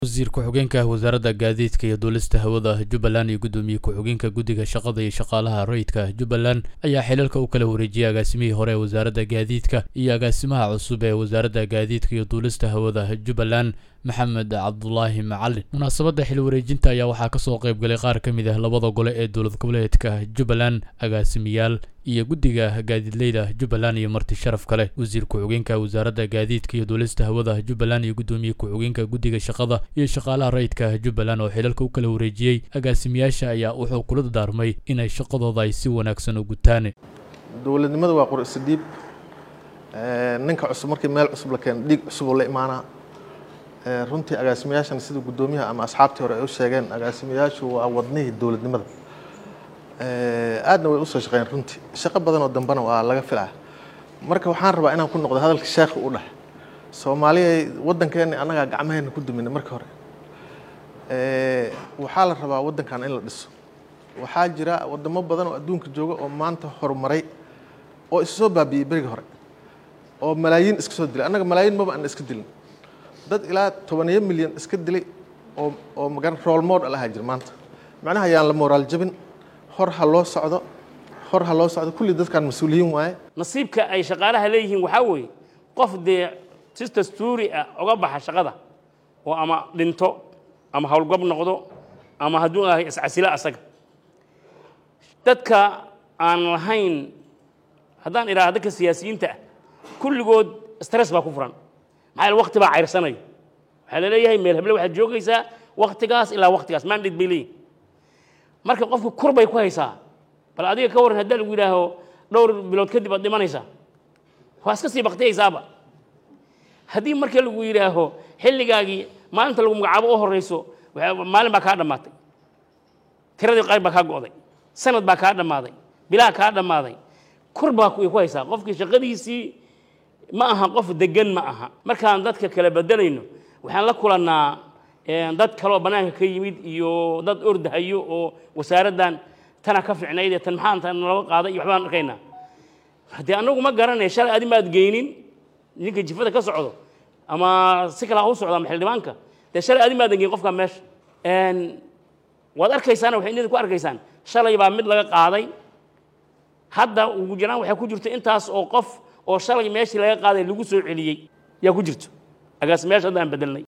wasiir ku-xigeenka wasaaradda gaadiidka iyo duulista hawada jubbaland iyo guddoomiye ku-xigeenka guddiga shaqada iyo shaqaalaha rayidka jubbaland ayaa xilalka u kala wareejiyay agaasimihii hore ee wasaaradda gaadiidka iyo agaasimaha cusub ee wasaaradda gaadiidka iyo duulista hawada jubbaland maxamed cabdulaahi macalin munaasabadda xil wareejinta ayaa waxaa kasoo qayb galay qaar ka mid ah labada gole ee dowlad goboleedka jubbaland agaasimiyaal iyo guddiga gaadiidleyda jubbaland iyo marti sharaf kale wasiir ku-xigeenka wasaaradda gaadiidka iyo duulista hawada jubbaland iyo guddoomiye ku-xigeenka guddiga shaqada iyo shaqaalaha rayidka jubbaland oo xilalka u kala wareejiyey agaasimiyaasha ayaa wuxuu kula daarmay inay shaqadooda ay si wanaagsan u gutaan dowladnimada waa qur isdhiib ninka cusub markii meel cusub la keeno dhiig cusuboo la imaanaa runtii agaasimayaashan sida guddoomiyaha ama asxaabtii hore ay u sheegeen agaasimayaashu waa wadnihii dowladnimada aadna way usoo shaqeeyeen runtii shaqo badan oo dambena waa laga filaa marka waxaan rabaa inaan ku noqdo hadalka sheekha u dheh soomaaliya waddankeena annagaa gacmaheena ku duminay marka hore waxaa la rabaa waddankan in la dhiso waxaa jira wadamo badan oo adduunka jooga oo maanta horumaray oo isu soo baabi'iyey berigi hore oo malaayiin iska soo dilay annaga malaayiin maba aan iska dilin dad ilaa tobaniyo milyan iska dilay oo oo magan rool model ahaa jira maanta macnaha ayaan la moraal jabin hor ha loo socdo hor ha loo socdo kulli dadkan mas-uuliyiin waaye nasiibka ay shaqaalaha leeyihiin waxaa weeye qof dee si dastuuri ah oga baxa shaqada oo ama dhinto ama howlgab noqdo ama hadduu ahay iscasilo asaga dadka aan lahayn haddaan idhaha dadka siyaasiyiinta ah kulligood stress baa ku furan maxaa yaele wakti baa cayrsanayo waxaa la leeyahay meel heble waxaad joogaysaa waktigaas ilaa waktigaas mandate bay leeyihin marka qofku kur bay ku haysaa bal adiga ka warran haddaa lagu yidhaaho dhowr bilood kadib aad dhimanaysaa waa iska sii baktiyaysaaba haddii marka lagu yidhaaho xilligaagii maalinta lagu magacaabo u horeyso maalin baa kaa dhammaatay tiradii qayb baa kaa go'day sanad baa kaa dhammaaday bilaha kaa dhammaaday kur baa ku haysaa qofkii shaqadiisii ma aha qof degan ma aha markaan dadka kala bedelayno waxaan la kulannaa dad kaleoo bannaanka ka yimid iyo dad ordahayo oo wasaaraddan tana ka ficnayd ee tan maxaa nalaba qaaday iyo waxbaan arkaynaa haddee annagu ma garanaya shalay adi maad geynin ninka jifada ka socdo ama si kale ha u socdo ama xildhibaanka dee shalay adi maadan geyn qofkaa meesha waad arkaysaana waxay nida ku arkaysaan shalay baa mid laga qaaday hadda ugu jiraan waxaa ku jirto intaas oo qof oo shalay meeshii laga qaaday lagu soo celiyey yaa ku jirto agaasimayaasha hadda aan bedelnay